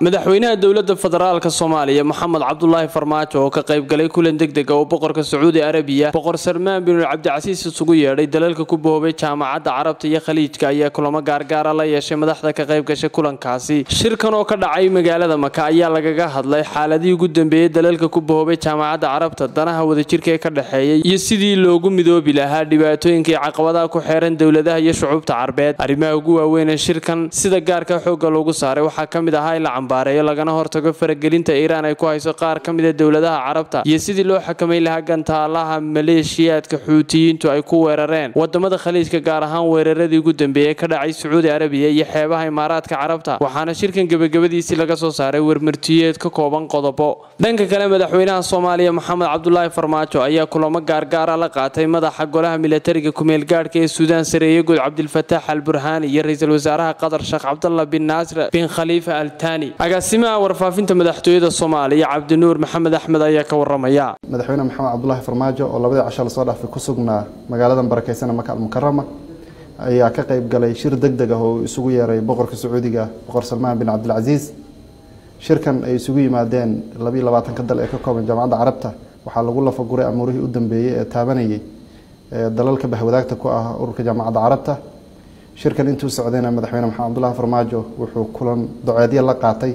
madaxweynaha dowladda federaalka soomaaliya maxamed cabdulaahi farmaajo oo ka qaybgalay kulan degdega oo boqorka sacuudi arabiya boqor salmaan binul cabdicasiis isugu yeedhay dalalka ku boobay jaamacadda carabta iyo khaliijka ayaa kulamo gaargaara la yeeshay madaxda ka qayb gashay kulankaasi shirkan oo ka dhacay magaalada maka ayaa lagaga hadlay xaaladihii ugu dambeeyey dalalka ku boobay jaamacadda carabta danaha wadajirka ee ka dhexeeyay iyo sidii loogu midoobi lahaa dhibaatooyinkii caqabadaha ku xeeran dowladaha iyo shucuubta carbeed arrimaha ugu waaweyn ee shirkan sida gaarka xoogga loogu saaray waxaa ka mid ahaa in la cambaareeyo lagana hortago faragelinta iiraan ay ku hayso qaar ka mida dowladaha carabta iyo sidii loo xakamayn lahaa gantaalaha maleeshiyaadka xuutiyiintu ay ku weerareen wadamada khaliijka gaar ahaan weeraradii ugu dambeeyey ka dhacay sacuudi arabiya iyo xeebaha imaaraadka carabta waxaana shirkan gebagabadiisii laga soo saaray wermartiyeed ka kooban qodobo dhanka kale madaxweynaha soomaaliya maxamed cabdulaahi farmaajo ayaa kulamo gaargaara la qaatay madaxa golaha milatariga kumeelgaadhka ee suudaan sareeye guud cabdilfataax al burhaani iyo ra-iisul wasaaraha qatar sheekh cabdallah bin naasir bin khaliifa al taani agaasimaha warfaafinta madaxtooyada soomaaliya cabdinuur maxamed axmed ayaa ka waramaya madaxweyne maxamed cabdulaahi farmaajo oo labadii casho lasoo dhaafay ku sugnaa magaalada barakeysan maka almukarama ayaa ka qayb galay shir deg deg ah oo uu isugu yeeray boqorka sacuudiga boqor salmaan bin cabdilcasiis shirkan ay isugu yimaadeen labiiyo labaatanka dal ee ka kooban jaamacadda carabta waxaa lagu lafaguray amuurihii u dambeeyey ee taabanayay dalalka bahwadaagta ku ah ururka jaamacadda carabta shirkan intuu socdayna madaxweyne maxamed cabdulaahi farmaajo wuxuu kulan doceedyo la qaatay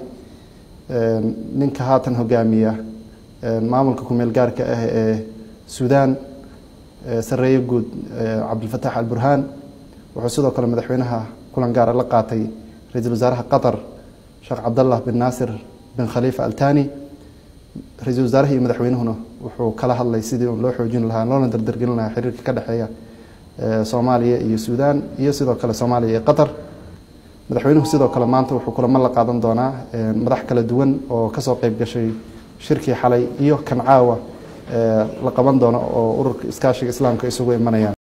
ninka haatan hogaamiya maamulka kumeel gaarka ah ee suudaan sareeye guud cabdilfataax alburhaan wuxuu sidoo kale madaxweynaha kulan gaara la qaatay ra-iisul wasaaraha qatar sheekh cabdallah bin naasir bin khaliifa altani ra-iisul wasaaraha iyo madaxweynuhuna wuxuu kala hadlay sidii loo xoojin lahaa loona dardargelin lahaa xiriirka ka dhexeeya soomaaliya iyo suudaan iyo sidoo kale soomaaliya iyo qatar madaxweynuhu sidoo kale maanta wuxuu kulamo la qaadan doonaa madax kala duwan oo kasoo qeyb gashay shirkii xalay iyo kan caawa la qaban doono oo ururka iskaashiga islaamka isugu imanayaan